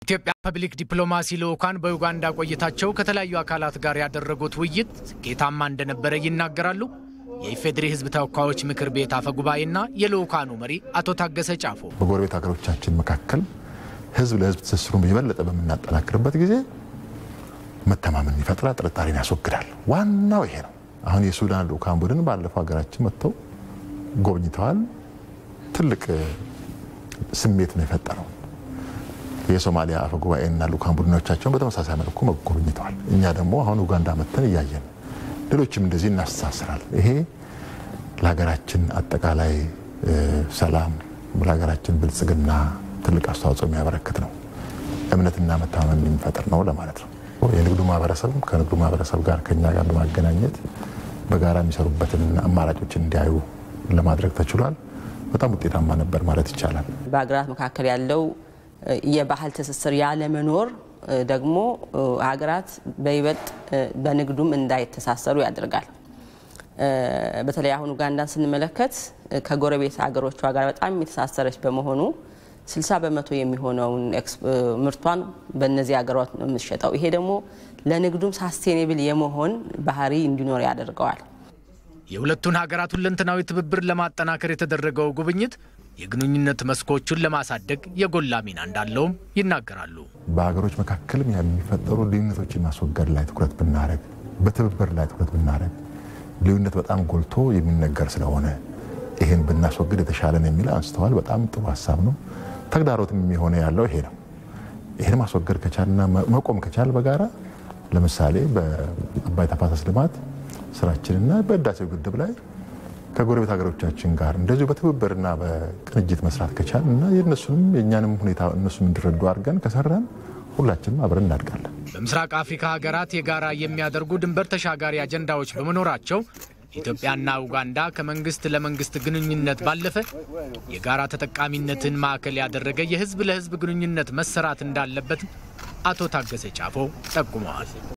የኢትዮጵያ ፐብሊክ ዲፕሎማሲ ልዑካን በዩጋንዳ ቆይታቸው ከተለያዩ አካላት ጋር ያደረጉት ውይይት ስኬታማ እንደነበረ ይናገራሉ። የኢፌዴሪ ሕዝብ ተወካዮች ምክር ቤት አፈ ጉባኤና የልዑካኑ መሪ አቶ ታገሰ ጫፎ በጎረቤት ሀገሮቻችን መካከል ሕዝብ ለሕዝብ ትስስሩን የበለጠ በምናጠናክርበት ጊዜ መተማመን ይፈጥራል፣ ጥርጣሬን ያስወግዳል። ዋናው ይሄ ነው። አሁን የሱዳን ልዑካን ቡድን ባለፈው ሀገራችን መጥተው ጎብኝተዋል። ትልቅ ስሜት ነው የፈጠረው። የሶማሊያ አፈ ጉባኤና ልዑካን ቡድኖቻቸውን በተመሳሳይ መልኩ ጎብኝተዋል። እኛ ደግሞ አሁን ኡጋንዳ መጥተን እያየን ሌሎችም እንደዚህ እናስተሳስራል። ይሄ ለሀገራችን አጠቃላይ ሰላም፣ ለሀገራችን ብልጽግና ትልቅ አስተዋጽኦ የሚያበረክት ነው። እምነትና መተማመን የሚፈጥር ነው ለማለት ነው። የንግዱ ማህበረሰብ ከንግዱ ማህበረሰብ ጋር ከኛ ጋር በማገናኘት በጋራ የሚሰሩበትን አማራጮችን እንዲያዩ ለማድረግ ተችሏል። በጣም ውጤታማ ነበር ማለት ይቻላል። በሀገራት መካከል ያለው የባህል ትስስር ያለመኖር ደግሞ ሀገራት በይበልጥ በንግዱም እንዳይተሳሰሩ ያደርጋል። በተለይ አሁን ኡጋንዳን ስንመለከት ከጎረቤት ሀገሮቿ ጋር በጣም የተሳሰረች በመሆኑ 60 በመቶ የሚሆነውን ምርቷን በእነዚህ ሀገራት ነው የምትሸጠው። ይሄ ደግሞ ለንግዱም ሳስቴኔብል የመሆን ባህሪ እንዲኖር ያደርገዋል። የሁለቱን ሀገራት ሁለንተናዊ ትብብር ለማጠናከር የተደረገው ጉብኝት የግንኙነት መስኮቹን ለማሳደግ የጎላ ሚና እንዳለውም ይናገራሉ። በሀገሮች መካከልም የሚፈጠሩ ልዩነቶችን ማስወገድ ላይ ትኩረት ብናደረግ፣ በትብብር ላይ ትኩረት ብናደረግ፣ ልዩነት በጣም ጎልቶ የሚነገር ስለሆነ ይህን ብናስወግድ የተሻለ ነው የሚል አንስተዋል። በጣም ጥሩ ሀሳብ ነው። ተግዳሮትም የሚሆነ ያለው ይሄ ነው። ይህን ማስወገድ ከቻልና መቆም ከቻል በጋራ ለምሳሌ በአባይ ተፋሰስ ልማት ስራችንና በህዳሴው ግድብ ላይ ከጎረቤት ሀገሮቻችን ጋር እንደዚሁ በትብብርና በቅንጅት መስራት ከቻል እና የእነሱንም የእኛንም ሁኔታ እነሱም እንዲረዱ አድርገን ከሰራን ሁላችንም አብረን እናድጋለን። በምስራቅ አፍሪካ ሀገራት የጋራ የሚያደርጉ ድንበር ተሻጋሪ አጀንዳዎች በመኖራቸው ኢትዮጵያና ኡጋንዳ ከመንግስት ለመንግስት ግንኙነት ባለፈ የጋራ ተጠቃሚነትን ማዕከል ያደረገ የህዝብ ለህዝብ ግንኙነት መሰራት እንዳለበት አቶ ታገሰ ጫፎ ጠቁመዋል።